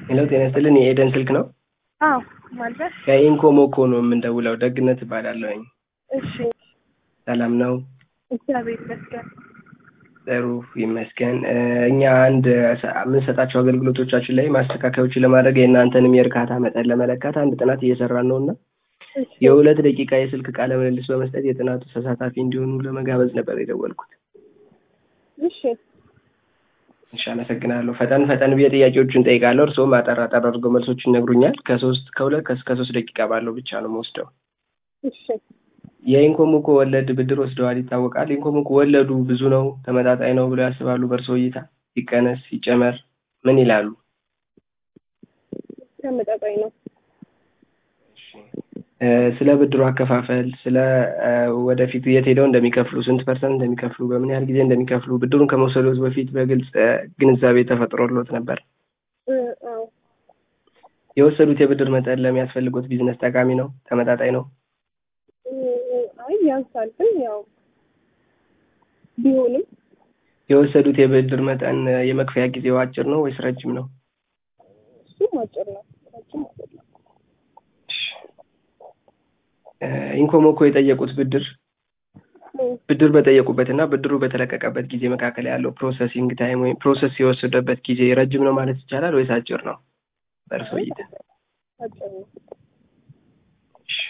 ሄሎ ጤና ይስጥልን የኤደን ስልክ ነው? አዎ ማለት ከኢንኮሞኮ ነው የምንደውለው። ደግነት እባላለሁኝ። እሺ ሰላም ነው? እግዚአብሔር ይመስገን። ጥሩ ይመስገን። እ፣ እኛ አንድ ሰ- የምንሰጣቸው አገልግሎቶቻችን ላይ ማስተካከያዎችን ለማድረግ የእናንተንም የእርካታ መጠን ለመለካት አንድ ጥናት እየሰራን ነው እና እሺ የሁለት ደቂቃ የስልክ ቃለ ምልልስ በመስጠት የጥናቱ ተሳታፊ እንዲሆኑ ለመጋበዝ ነበር የደወልኩት። እሺ እሺ፣ አመሰግናለሁ። ፈጠን ፈጠን ብዬ ጥያቄዎቹን ጠይቃለሁ። እርስዎም አጠር አጠር አድርገው መልሶችን ይነግሩኛል። ከሶስት ከሁለት ከእስከ ሶስት ደቂቃ ባለው ብቻ ነው የምወስደው። እሺ የኢንኮሞኮ ወለድ ብድር ወስደዋል ይታወቃል። ኢንኮሞኮ ወለዱ ብዙ ነው ተመጣጣኝ ነው ብለው ያስባሉ? በእርስዎ እይታ ይቀነስ ይጨመር ምን ይላሉ? ተመጣጣኝ ነው። እ፣ ስለ ብድሩ አከፋፈል፣ ስለ እ፣ ወደፊት የት ሄደው እንደሚከፍሉ፣ ስንት ፐርሰንት እንደሚከፍሉ፣ በምን ያህል ጊዜ እንደሚከፍሉ ብድሩን ከመውሰዶት በፊት በግልጽ እ፣ ግንዛቤ ተፈጥሮሎት ነበር? እ፣ አዎ የወሰዱት የብድር መጠን ለሚያስፈልጉት ቢዝነስ ጠቃሚ ነው? ተመጣጣኝ ነው? እ፣ አይ ያንሳል፣ ግን ያው ቢሆንም የወሰዱት የብድር መጠን እ፣ የመክፈያ ጊዜው አጭር ነው ወይስ ረጅም ነው? እሱም አጭር ነው። ረጅም አይደለም። እ፣ ኢንኮሞኮ የጠየቁት ብድር እ፣ ብድር በጠየቁበት እና ብድሩ በተለቀቀበት ጊዜ መካከል ያለው ፕሮሰሲንግ ታይም ወይም ፕሮሰስ የወሰደበት ጊዜ ረጅም ነው ማለት ይቻላል ወይስ አጭር ነው? በእርሶ እይታ? አጭር ነው። እሺ።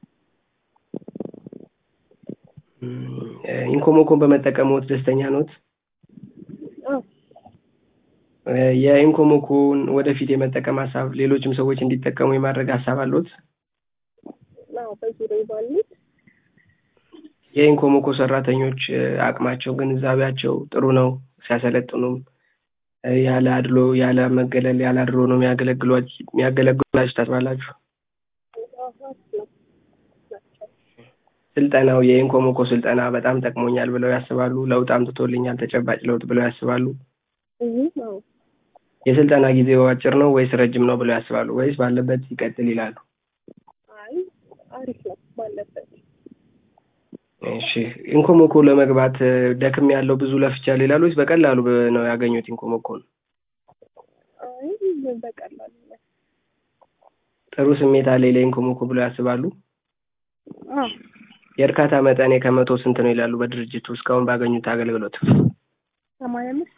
እም፣ እ፣ ኢንኮሞኮን በመጠቀምዎት ደስተኛ ኖት? አዎ እ፣ የኢንኮሞኮን ወደፊት የመጠቀም ሀሳብ ሌሎችም ሰዎች እንዲጠቀሙ የማድረግ ሀሳብ አለዎት? አዎ በዙሪያዬ ባሉት የኢንኮሞኮ ሰራተኞች እ፣ አቅማቸው፣ ግንዛቤያቸው ጥሩ ነው? ሲያሰለጥኑም እ፣ ያለ አድሎ፣ ያለ መገለል፣ ያለ አድሎ ነው የሚያገለግሏች የሚያገለግሏችሁ ታስባላችሁ? አዎ አሪፍ ነው ናቸው። ስልጠናው የኢንኮሞኮ ስልጠና በጣም ጠቅሞኛል ብለው ያስባሉ? ለውጥ አምጥቶልኛል ተጨባጭ ለውጥ ብለው ያስባሉ? እህ አዎ የስልጠና ጊዜው አጭር ነው ወይስ ረጅም ነው ብለው ያስባሉ? ወይስ ባለበት ይቀጥል ይላሉ? አይ አሪፍ ነው ባለበት። እሺ ኢንኮሞኮ ለመግባት እ፣ ደክም ያለው ብዙ ለፍቻለሁ ይላሉ ወይስ በቀላሉ በ- ነው ያገኙት ኢንኮሞኮን? አይ በቀላሉ ነው። ጥሩ ስሜት አለኝ ለኢንኮሞኮ ብለው ያስባሉ? አዎ የእርካታ መጠኔ ከመቶ ስንት ነው ይላሉ? በድርጅቱ እስካሁን ባገኙት አገልግሎት ሰማንያ አምስት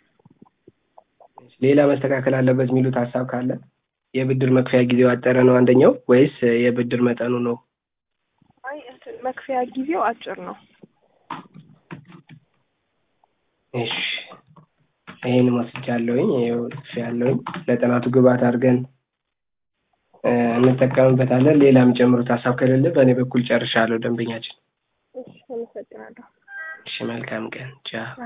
ሌላ መስተካከል አለበት የሚሉት ሀሳብ ካለ? የብድር መክፈያ ጊዜው አጠረ ነው አንደኛው ወይስ እ፣ የብድር መጠኑ ነው? አይ እንትን መክፈያ ጊዜው አጭር ነው። እሺ ይህን ወስጃለሁኝ። ይኸው ጽፌያለሁኝ። ለጥናቱ ግብዓት አድርገን እ፣ እንጠቀምበታለን። ሌላ የሚጨምሩት ሀሳብ ከሌለ በእኔ በኩል ጨርሻለሁ። ደንበኛችን። እሺ አመሰግናለሁ። እሺ መልካም ቀን ቻው።